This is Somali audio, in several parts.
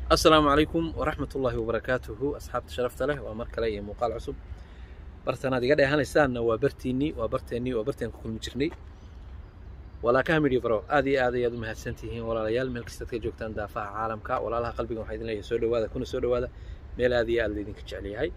asalaamu calaykum waraxmat ullaahi wabarakaatuhu asxaabta sharafta leh waa mar kale iyo muuqaal cusub bartanaad iga dheehanaysaanna waa bartiinnii waa barteennii waa barteen ku kulmi jirnay walaakaha midhi baro aad iyo aad ayaad u mahadsantihiin walaalayaal meel kastaad ka joogtaan daafaha caalamka walaalaha qalbiga waxaa idin leeyahay soo dhawaada kuna soo dhawaada meel aad iyo aad laydinka jecel yahay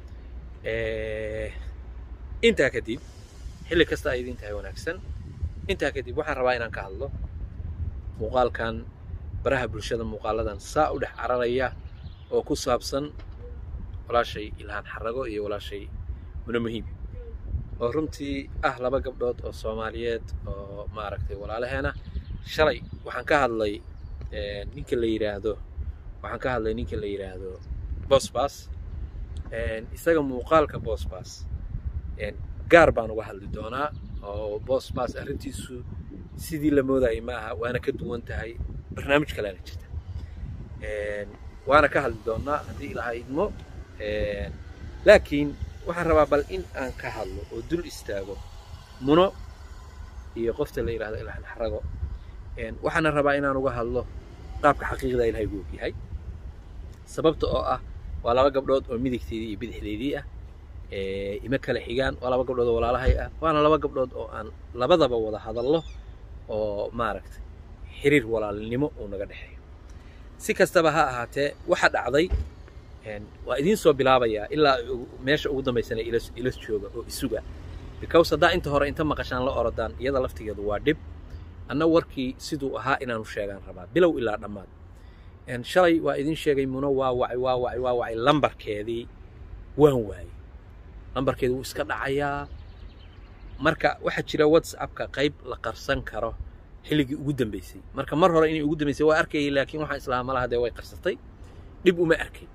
intaa kadib xilli kasta ay idin tahay wanaagsan intaa kadib waxaan rabaa inaan ka hadlo muuqaalkan baraha bulshada muuqaaladan saa u dhex cararaya oo ku saabsan walaashay ilhaan xarago iyo walaashay muna muhiim oo runtii ah laba gabdhood oo soomaaliyeed oo maaragtay walaalaheena shalay waxaan ka hadlay ninka la yidhaahdo waxaan ka hadlay ninka la yidhaahdo bosbas isaga muuqaalka bosbas gaar baan uga hadli doonaa oo bosbas arrintiisu sidii la moodayay ma aha waana ka duwan tahay barnaamij kaleana jirta waana ka hadli doonaa haddii ilaaha idmo laakiin waxaan rabaa bal in aan ka hadlo oo dul istaago muno iyo qofta la yidhahdo ilhaan xarago waxaana rabaa inaan uga hadlo qaabka xaqiiqda ilahay gu ogyahay sababta oo ah waa laba gabdhood oo midigteedii iyo bidixdeedii ah ima kala xigaan waa laba gabdhood oo walaalahay ah waana laba gabdhood oo aan labadaba wada hadallo oo maaragtay xiriir walaalnimo uu naga dhexeeyo si kastaba ha ahaatee waxa dhacday waa idiin soo bilaabayaa ilaa meesha ugu dambaysana ila jooga oo isuga because haddaa inta hore inta maqashaan la orodaan iyada laftigeedu waa dhib anna warkii siduu ahaa inaanu sheegaan rabaa bilow ilaa dhammaad shalay waa idiin sheegay muno waa wacay waa wacay waa wacay lambarkeedii waan waayey lambarkeedi wuu iska dhacayaa marka waxaa jira whatsappka qayb la qarsan karo xilligii ugu dambaysay marka mar hore inay ugu dambaysay waa arkayay laakiin waxaan islahaa malaha dee way qarsatay dhib uma arkay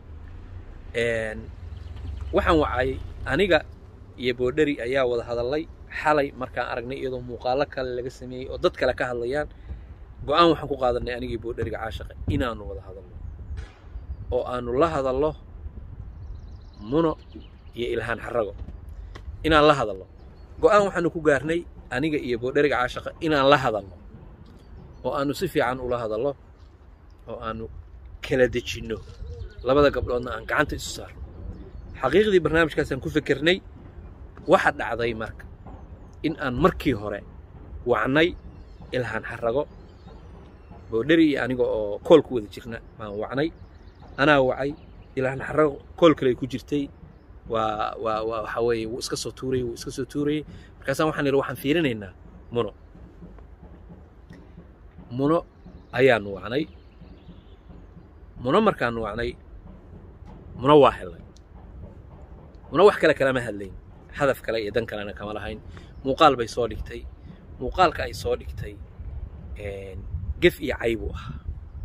waxaan wacay aniga iyo boodheri ayaa wada hadallay xalay markaan aragnay iyadoo muuqaalo kale laga sameeyey oo dad kale ka hadlayaan go-aan waxaan ku qaadanay anigii boodheriga caashaqa inaanu wada hadalno oo aanu la hadallo muno iyo ilhaan xarago inaan la hadalno go-aan waxaanu ku gaarnay aniga iyo boodheriga caashaqa inaan la hadalno oo aanu si fiican ula hadallo oo aanu kala dejinno labada gabdhoodna aan gacanta isu saarno xaqiiqdii barnaamijkaasaan ku fikirnay waxa dhacday marka in aan markii hore wacnay ilhaan xarago boodheri iyo aniga oo kool ku wada jirna baan wacnay anaa wacay ilhaan xarago kool kale ku jirtay waa waa waa waxa weeye wuu iska soo tuurayey wuu iska soo tuurayey markaasaan waxaan idhi waxaan fiirinaynaa muno muno ayaanu wacnay muno markaanu wacnay muno waa helay muno wax kale kalama hadlayn hadaf kale iyo dan kalena kama lahayn muuqaal bay soo dhigtay muuqaalka ay soo dhigtay gef iyo cay buu ahaa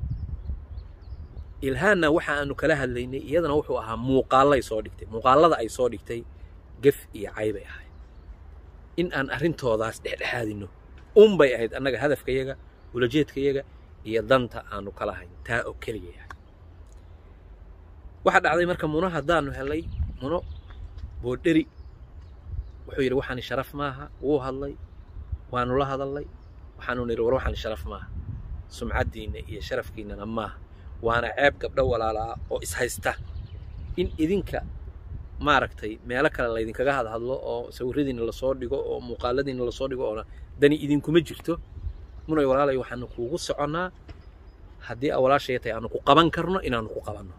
ilhaanna waxa aanu kala hadlaynay iyadana wuxuu ahaa muuqaallay soo dhigtay muuqaallada ay soo dhigtay gef iyo cay bay ahayd in aan arrintoodaas dhexdhexaadinno un bay ahayd annaga hadafkayaga ulajeedkayaga iyo danta aanu kala hayn taa oo keliya yahay waxaa dhacday marka muno haddaanu helay muno boodheri wuxuu yidhi waxaani sharaf maaha wuu hadlay waanu la hadallay waxaanu nidhi war waxaani sharaf maaha sumcaddiinna iyo sharafkiinnana maaha waana ceeb gabdho walaalaa oo ishaysta in idinka maaragtay meelo kale laydinkaga hadhadlo oo sawiradiinna lasoo dhigo oo muuqaaladiinna lasoo dhigo oona dani idinkuma jirto munay walaalay waxaanu kuugu soconnaa haddii a walaashaya tahay aanu ku qaban karno inaanu ku qabanno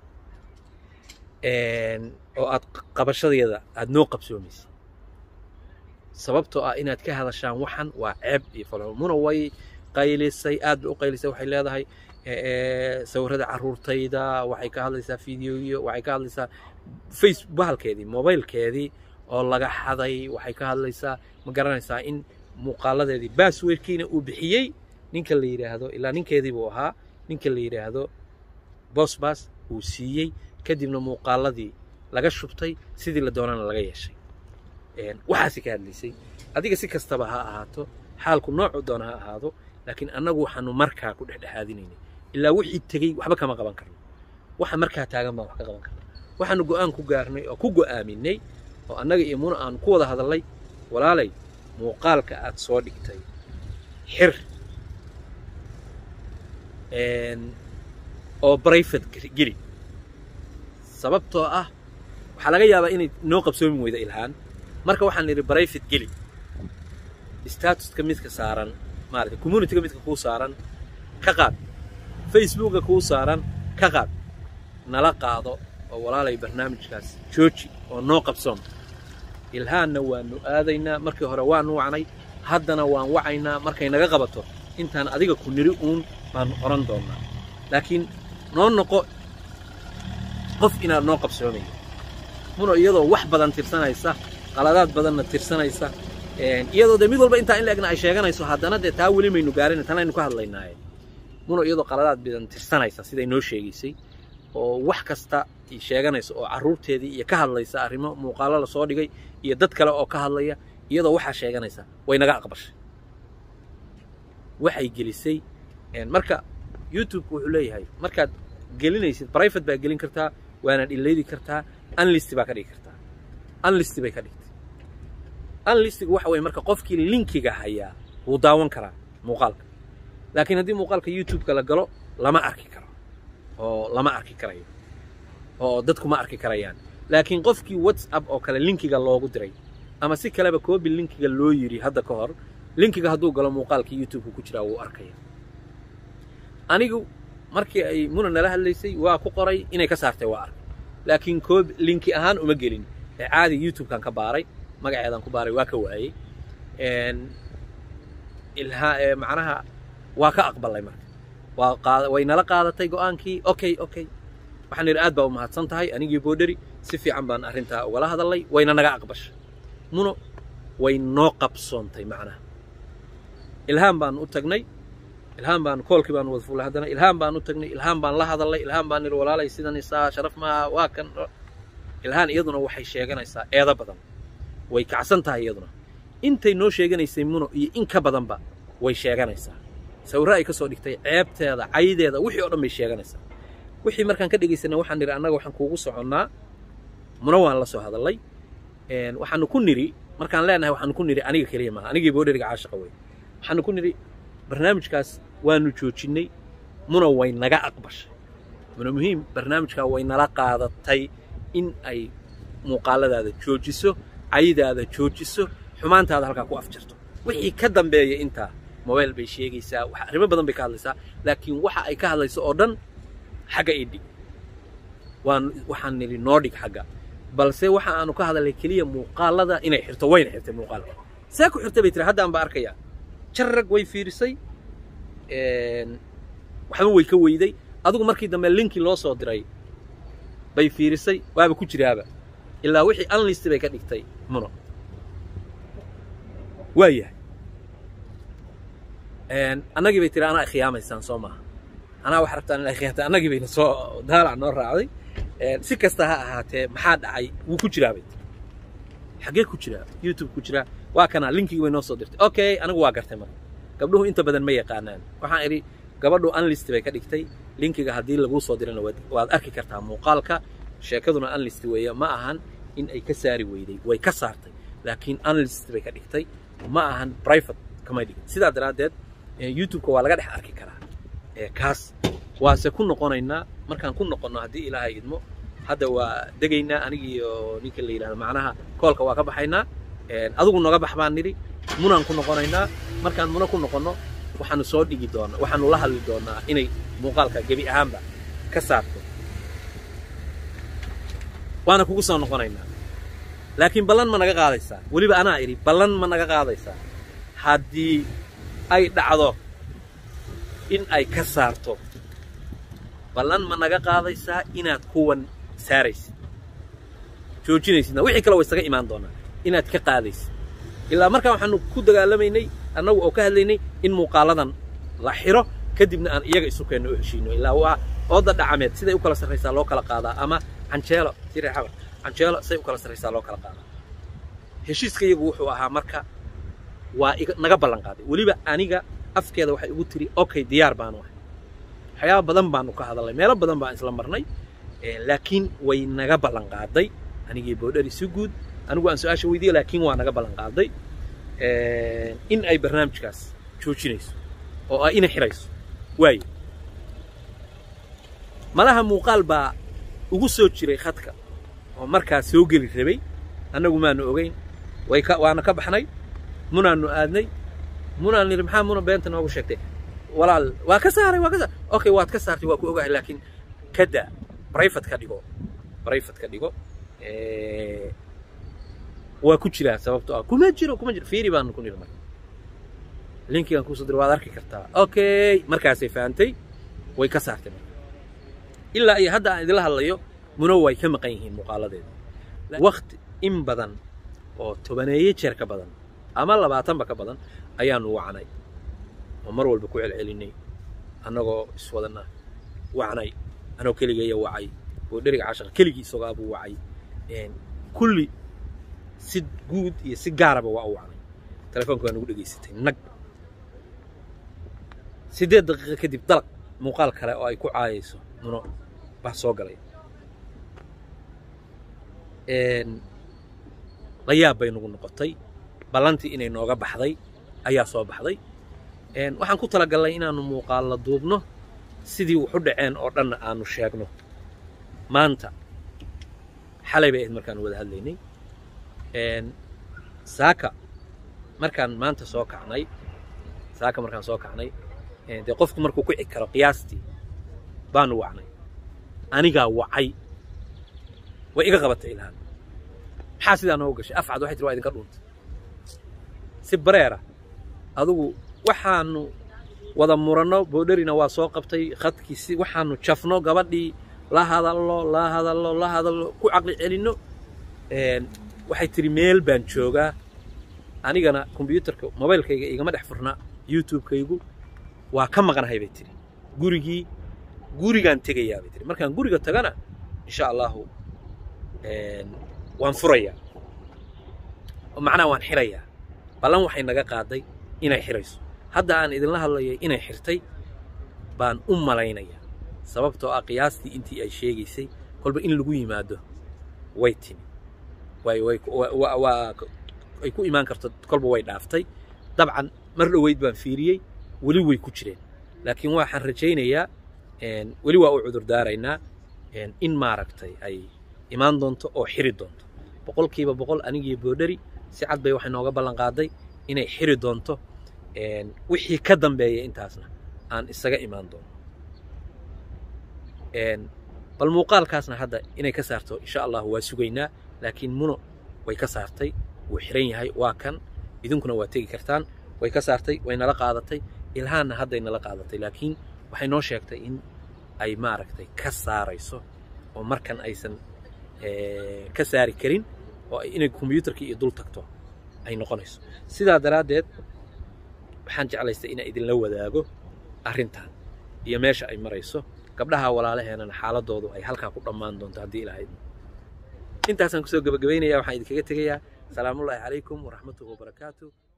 oo aad qabashadeeda aada noo qabsoomaysa sababtoo ah inaad ka hadashaan waxan waa ceeb iyo falo muna way qaylisay aad bay u qaylisay waxay leedahay sawirada carruurtayda waxay ka hadlaysaa fideoyo waxay ka hadlaysaa face bahalkeedii mobaylkeedii oo laga xaday waxay ka hadlaysaa ma garanaysaa in muuqaaladeedii basswordkiina uu bixiyey ninka la yidhaahdo ilaa ninkeedii buu ahaa ninka la yidhaahdo bosbas uu siiyey kadibna muuqaaladii laga shubtay sidii la doonana laga yeeshay waxaasi ka hadlaysay adiga si kastaba ha ahaato xaalku noocu doona ha ahaado laakiin annagu waxaanu markaa ku dhexdhexaadinaynay ilaa wixii tegey waxba kama qaban karno waxa markaa taagan baan wax ka qaban karna waxaanu go'aan ku gaarnay oo ku go'aaminay oo annaga iyo muna aanu ku wada hadallay walaalay muuqaalka aad soo dhigtay xir oo brifate geli sababtoo ah waxaa laga yaabaa inay noo qabsoomi weyda ilhaan marka waxaan nidhi brifate geli statuska midka saaran maarata communityga midka kuu saaran ka qaad facebooka kuu saaran ka qaad nala qaado oo walaalay barnaamijkaas jooji oo noo qabsoon ilhaanna waanu aadaynaa markii hore waanu wacnay haddana waan wacaynaa markay naga qabato intaan adiga ku niri uun baanu odhan doonnaa laakiin noo noqo qof inaad noo qabsoomayo muno iyadoo wax badan tirsanaysa qaladaad badanna tirsanaysa iyadoo dee mid walba intaa in la egna ay sheeganayso haddana dee taa weli maynu gaarin tan aynu ka hadlaynaaye muno iyadoo qaladaad badan tirsanaysa siday noo sheegaysay oo wax kasta sheeganaysa oo carruurteedii iyo ka hadlaysa arrimo muuqaallo la soo dhigay iyo dad kale oo ka hadlaya iyadoo waxaa sheeganaysa way naga aqbashay waxay gelisay marka youtubeka wuxuu leeyahay markaad gelinaysid brifate baa gelin kartaa waanaad ileydi kartaa unlist baa ka dhigi kartaa unlist bay ka dhigtay unlistiga waxa weye marka qofkii linkiga hayaa wuu daawan karaa muuqaalka laakiin haddii muuqaalka youtubeka la galo lama arki karo oo lama arki karayo oo dadku ma arki karayaan laakiin qofkii whatsapp oo kale linkiga loogu diray ama si kaleba koobi linkiga loo yidhi hadda ka hor linkiga hadduu galo muuqaalka youtubeka ku jiraa wuu arkaya anigu markii ay muna nala hadlaysay waa ku qoray inay ka saartay waa arkay laakiin koob linki ahaan uma gelin ee caadi youtubekan ka baaray magaceedaan ku baaray waa ka waayey ilhaa macnaha waa ka aqbalay marka waa qaad way nala qaadatay go'aankii okay okay waxaan idhi aad baa u mahadsan tahay anigii boodheri si fiican baan arrintaa ugala hadalay wayna naga aqbashay muno way noo qabsoontay macnaha ilhaan baan u tagnay ilhaan baan koolkii baan wada fuulay haddana ilhaan baan u tagnay ilhaan baan la hadalay ilhaan baan nidhi walaalay sidan isaa sharaf maaha waa kan ilhaan iyaduna waxay sheeganaysaa eedo badan way kacsan tahay iyaduna intay noo sheeganaysay muno iyo in ka badanba way sheeganaysaa sawirro ay ka soo dhigtay ceebteeda caydeeda wixii oo dhan bay sheeganaysaa wixii markaan ka dhegaysanay waxaan nidhi annaga waxaan kuugu soconnaa muna waan la soo hadallay waxaanu ku nidhi markaan leenahay waxaanu ku nidhi aniga keliya maaha anigii boodheriga caashaqa wey waxaanu ku nidhi barnaamijkaas waanu joojinnay muna way naga aqbashay muna muhiim barnaamijkaa way nala qaadatay in ay muuqaaladaada joojiso caydaada joojiso xumaantaada halkaa ku afjarto wixii ka dambeeya intaa mobile bay sheegaysaa arrimo badan bay ka hadlaysaa laakiin waxa ay ka hadlayso oo dhan xagga idhig waan waxaan nidhi noo dhig xagga balse waxa aanu ka hadalnay keliya muuqaalada inay xirto wayna xirtay muuqaalka see ku xirtay bay tiri haddaan ba arkayaa jarrag way fiirisay waxba way ka weyday adigu markii dambe linki loo soo diray bay fiirisay waaba ku jiraaba ilaa wixii unlist bay ka dhigtay muno waayahay annagii bay tiri anaa khiyaamaysaan soo maaha anaa wax rabtaan inaa khiyaamta annagii bayna soo daalac noo raacday si kasta ha ahaatee maxaa dhacay wuu ku jiraa bay tiri xaggee ku jiraa youtube ku jiraa waa kanaa linkigii bay noo soo dirtay okay anigu waa gartay marka gabdhuhu inta badan ma yaqaanaan waxaan idhi gabadhu unlist bay ka dhigtay linkiga haddii laguu soo dirana waad arki kartaa muuqaalka sheekaduna unlist weeye ma ahan in ay ka saari weyday way ka saartay laakiin unlist bay ka dhigtay ma ahan private kamay dhigin sidaa daraaddeed youtubeka waa laga dhex arki karaa kaas waase ku noqonaynaa markaan ku noqonno haddii ilaahay idmo hadda waa degaynaa anigiiyo ninka la yidhahdo macnaha koolka waa ka baxaynaa adigu noga bax baan nidhi munaan ku noqonaynaa markaan muna ku noqonno waxaanu soo dhigi doonaa waxaanu la hadli doonaa inay muuqaalka gebi ahaanba ka saarto waana kugu soo noqonaynaa laakiin ballan ma naga qaadaysaa weliba anaa idhi ballan ma naga qaadaysaa haddii ay dhacdo in ay ka saarto ballan ma naga qaadaysaa inaad kuwan saaraysid joojinaysidna wixii kale way isaga imaan doonaa inaad ka qaadaysid ilaa markaa waxaanu ku dagaalamaynay annagu oo ka hadlaynay in muuqaaladan la xiro kadibna aan iyaga isu keenno oo heshiino ilaa waa ooda dhacameed siday u kala sarraysaa loo kala qaadaa ama canjeelo sire xabar canjeelo say u kala sarraysaa loo kala qaadaa heshiiska iyagu wuxuu ahaa marka waa naga ballan qaaday weliba aniga afkeeda waxay ugu tiri okay diyaar baanu ahay waxyaaba badan baanu ka hadalnay meelo badan baan isla marnay laakiin way naga ballan qaaday anigii boodhari si guud anigu aan su-aasha weydiiya laakiin waa naga ballan qaaday in ay barnaamijkaas joojinayso oo ay ina xirayso waayo malaha muuqaal baa ugu soo jiray khadka oo markaa soo geli rabay annagu maanu ogeyn way ka waana ka baxnay munaanu aadnay munaan nidhi maxaa muna beenta noogu sheegtay walaal waa ka saaray waa ka saaray okay waad ka saartay waa ku ogahay laakiin ka daa brifat ka dhigo brifat ka dhigo waa ku jiraa sababto ah kuma jiro kuma jiro fiiri baanu ku nidhi marka linkigan kuusoo diray waad arki kartaa okay markaasay fahantay way ka saartay marka ilaa iyo hadda aan idila hadlayo muna way ka maqan yihiin muuqaaladeeda wakti in badan oo tobaneeye jeer ka badan ama labaatanba ka badan ayaanu wacnay oo mar walba ku celcelinay annagoo iswadana wacnay anoo keligeeya wacay oo dheriga cashaqa keligii isagoabuu wacay kulli si guud iyo si gaaraba waa u wacnay telefoonka waa nagu dhegaysatay nag siddeed daqiiqo kadib dalaq muuqaal kale oo ay ku caayayso muno baa soo galay la yaab bay nagu noqotay ballantii inay nooga baxday ayaa soo baxday waxaan ku talagalnay inaannu muuqaalla duubno sidii wuxu dhaceen oo dhanna aanu sheegno maanta xalay bay ahayd markaanu wada hadlaynay saaka markaan maanta soo kacnay saaka markaan soo kacnay dee qofku markuu ku xig karo qiyaastii baanu wacnay anigaa wacay way iga qabatay ilhaan maxaa sidaa noogu gashay afcad waxay tiri waa idinka dhuuntay si bareera adugu waxaanu wada muranno boodherina waa soo qabtay khadkiisi waxaanu jafno gabadhii la hadallo la hadallo la hadallo ku caqli celinno waxay tiri meel baan joogaa anigana kombyuutarka mobaylkayga igama dhex furnaa youtubekaygu waa ka maqnahay bay tiri gurigii gurigaan tegayaa bay tiri markaan guriga tagana insha allahu waan furayaa oo macnaha waan xirayaa ballan waxay naga qaaday inay xirayso hadda aan idinla hadlayay inay xirtay baan u malaynayaa sababtoo ah qiyaastii intii ay sheegaysay kolba in lagu yimaado way timi way way waa ay ku imaan karto kolba way dhaaftay dabcan mar dhoweyd baan fiiriyey weli way ku jireen laakiin waxaan rajaynayaa weli waa u cudur daaraynaa in maaragtay ay imaan doonto oo xiri doonto boqolkiiba boqol anigii boodheri si cad bay waxay nooga ballan qaaday inay xiri doonto wixii ka dambeeya intaasna aan isaga imaan doono bal muuqaalkaasna hadda inay ka saarto insha allahu waa sugaynaa laakiin muno way ka saartay wuu xiran yahay waa kan idinkuna waa tegi kartaan way ka saartay way nala qaadatay ilhaanna hadday nala qaadatay laakiin waxay noo sheegtay in ay maaragtay ka saarayso oo markan aysan ka saari karin oo inay kombyuutarkii iyo dul tagto ay noqonayso sidaa daraaddeed waxaan jeclaystay inaan idinla wadaago arrintan iyo meesha ay marayso gabdhaha walaalaheenana xaaladoodu ay halkaa ku dhammaan doonto haddii ilahayd intaasaan kusoo gebagabaynaya waxaan idinkaga tegayaa salaamullaahi calaykum waraxmatuhu wabarakaatu